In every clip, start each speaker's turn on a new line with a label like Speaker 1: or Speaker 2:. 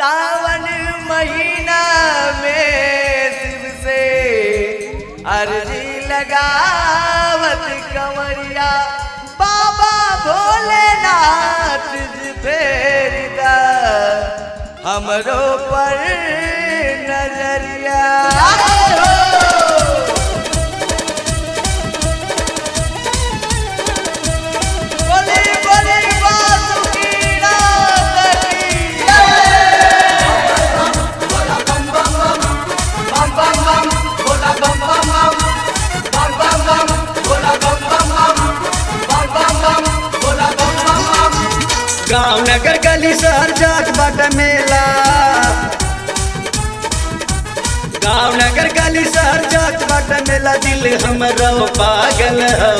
Speaker 1: सावन महीना में शिव से अर्जी लगावत कंवरिया बाबा भोलेनाथ जी फेर दा हमरो पर नजरिया बोले बोले बासुकी नाथ की
Speaker 2: गाँव नगर गली शहर जात बाट मेला गाँव नगर गली शहर जात बाट मेला दिल हमरो पागल हो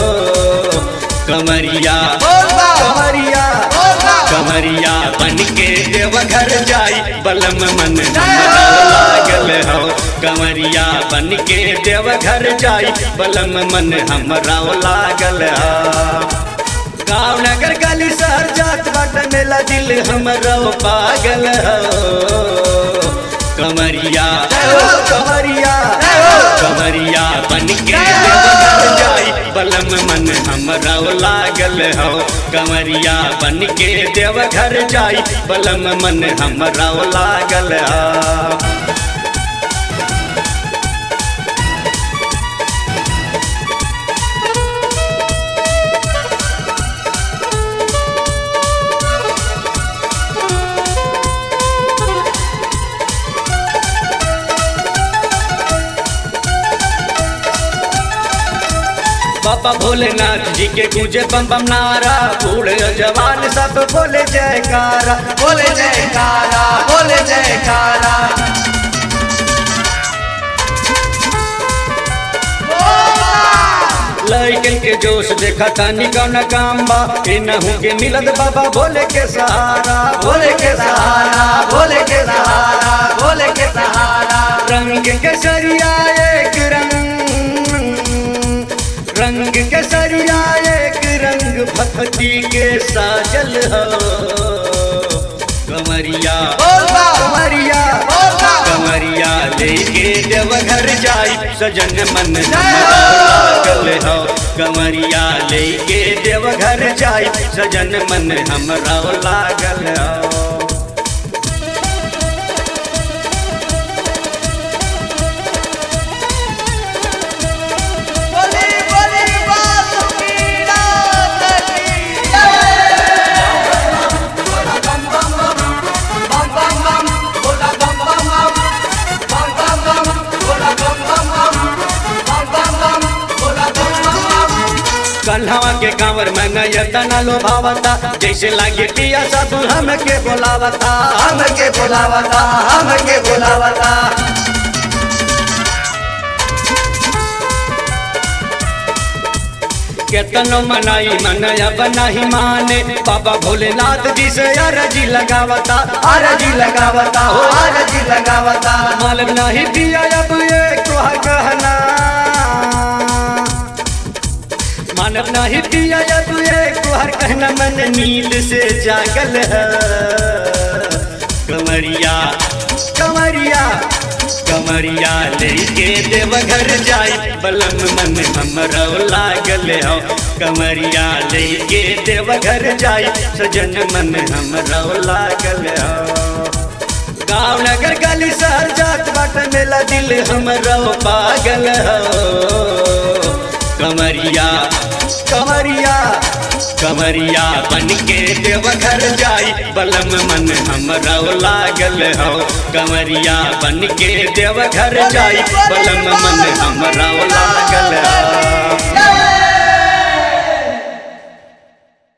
Speaker 2: कमरिया
Speaker 1: बोलबा।
Speaker 2: कमरिया
Speaker 1: बोलबा।
Speaker 2: कमरिया बन के देवघर जाई बलम मन हमरा लागल हो कमरिया बन के देवघर जाई बलम मन हमरा लागल हो गाँव नगर गली शहर जात बाट मेला दिल हमरो पागल हो कमरिया कमरिया कमरिया बन के देवघर जाई बलम मन हमरा लागल हो कमरिया बन के देवघर जाई बलम मन हमरा लागल हो बाबा भोलेनाथ जी के गूंजे बम बम नारा बूढ़े और जवान सब बोले जयकारा
Speaker 1: बोले जयकारा बोले जयकारा
Speaker 2: लड़कन के जोश देखा तानी कौन काम बा इनहू के मिलत बाबा भोले के सहारा
Speaker 1: भोले के सहारा भोले के सहारा भोले के सहारा
Speaker 2: रंग के सरिया एक रंग रंग के सरिया एक रंग भक्ति के साजल हो कमरिया
Speaker 1: बोलबा।
Speaker 2: कमरिया
Speaker 1: बोलबा।
Speaker 2: कमरिया लेके देवघर जाई सजन मन हमरा लागल हो कमरिया लेके देवघर जाई सजन मन हमरा लागल हो
Speaker 1: बोले बोले बासुकी नाथ की
Speaker 2: कन्हवा के कांवर में नयतना लोभावता जैसे लागे पिया साधु हमके बोलावता
Speaker 1: हमके बुलावता हमके बुलावता
Speaker 2: केतनो मनाई मनया बनाही माने बाबा भोलेनाथ जी से अरजी लगावता
Speaker 1: आरजी लगावता हो आरजी लगावता
Speaker 2: मालूम नहीं दिया अब ये तोहा कहना मानव नहीं दिया अब ये तोहर कहना मन नींद से जागल है कमरिया कमरिया कमरिया लेके देवघर जाई बलम मन हमरा लागल हो कमरिया लेके देवघर जाई सजन मन हमरा लागल हो गाँव नगर गली शहर जात बाट मेला दिल हमरो पागल हो कमरिया कमरिया कमरिया बन के देवघर जाई बलम मन हमरा लागल हो कमरिया बन के देवघर जाई बलम मन हमरा लागल हो